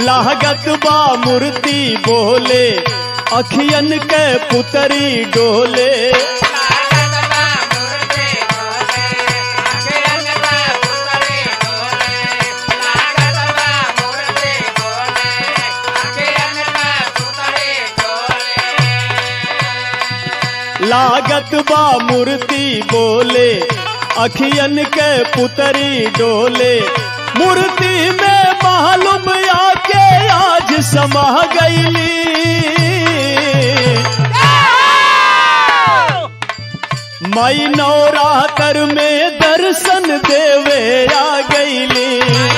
लागत बा मूर्ति बोले अखियन के पुतरी डोले लागत बा मूर्ति बोले अखियन के पुतरी डोले मूर्ति में मालूम आके आज समा गईली मई नवरात्र में दर्शन देवे आ गईली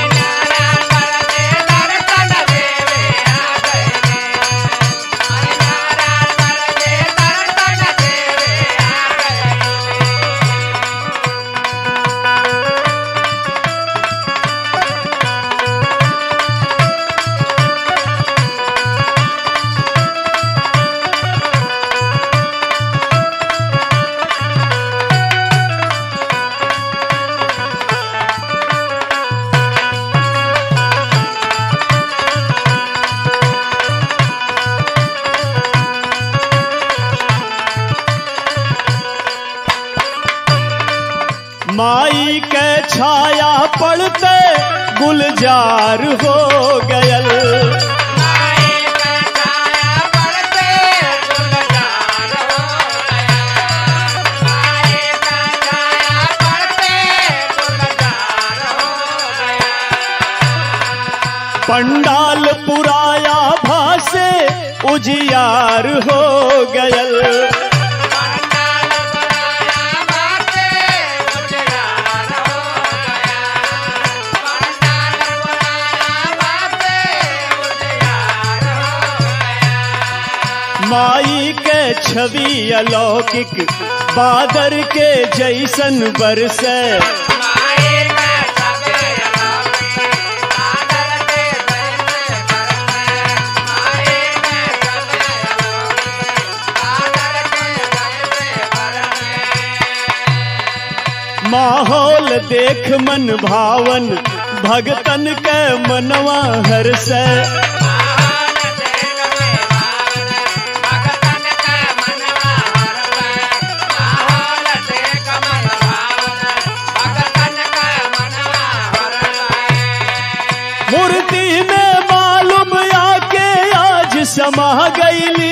माई के छाया पड़ते गुलजार हो गयल पंडाल पुराया भासे उजियार हो गयल माई के छवि अलौकिक बादर के जैसन बरसे माहौल देख मन भावन भगतन के मनवा हर्षे मूर्ति में मालूम आके आज समा गईली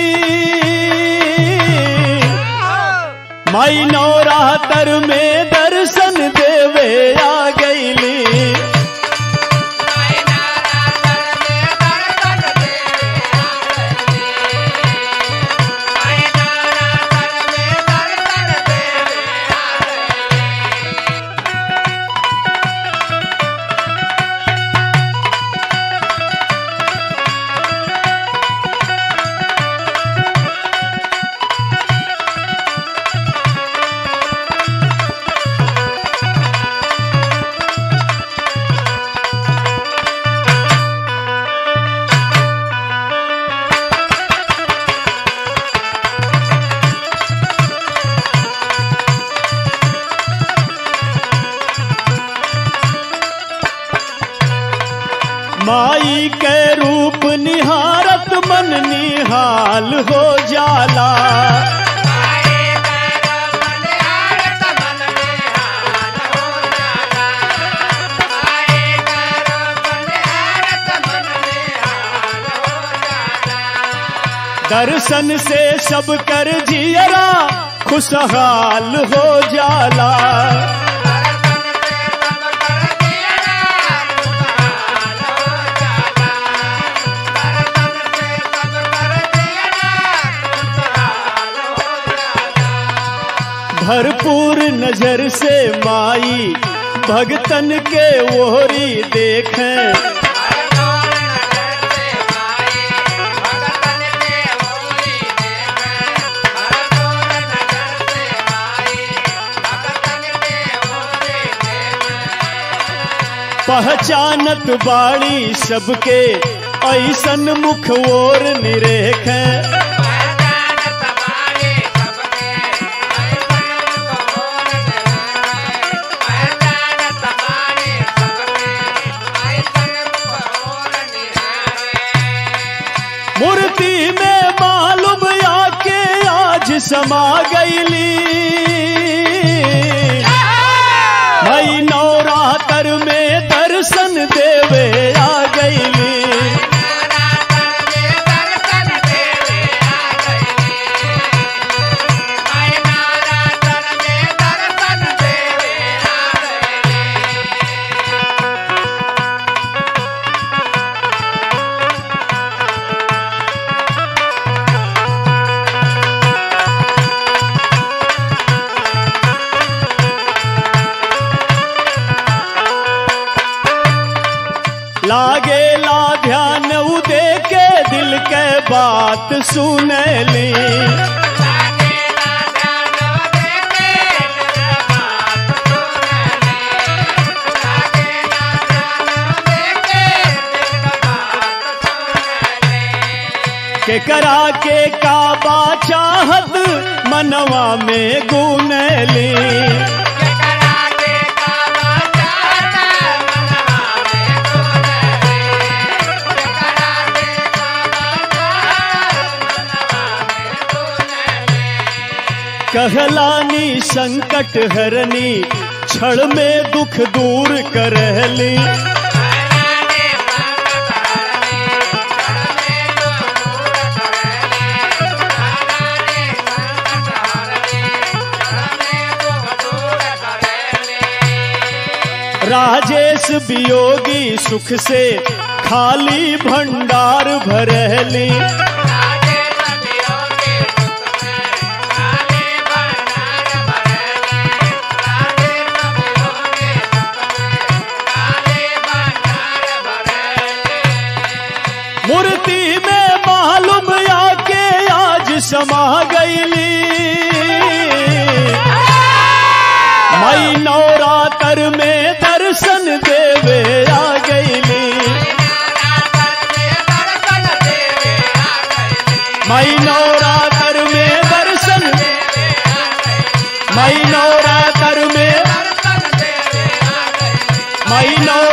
माई नवरात्र में दर्शन देवे आ गईली माई के रूप निहारत मन निहाल हो जाला दर्शन से सब कर जियरा खुशहाल हो जाला भरपूर नजर से माई भगतन के ओहरी देखें पहचानत बाड़ी सबके ऐसन मुख ओर निरेखें मूर्ति में मालूम आके आज समा गईली भाई नवरात्र में दर्शन देवे आ गईली लागे ला ध्यान उदे के दिल के बात सुनली के करा के काबा चाहत मनवा में गुनली कहलानी संकट हरनी क्षण में दुख दूर करली राजेश वियोगी सुख से खाली भंडार भरली मूर्ति में मालूम आके आज समा गईली मई नवरात्र में दर्शन देवे आ गईली मई नवरात्र में दर्शन मई नवरात्र में मई नौ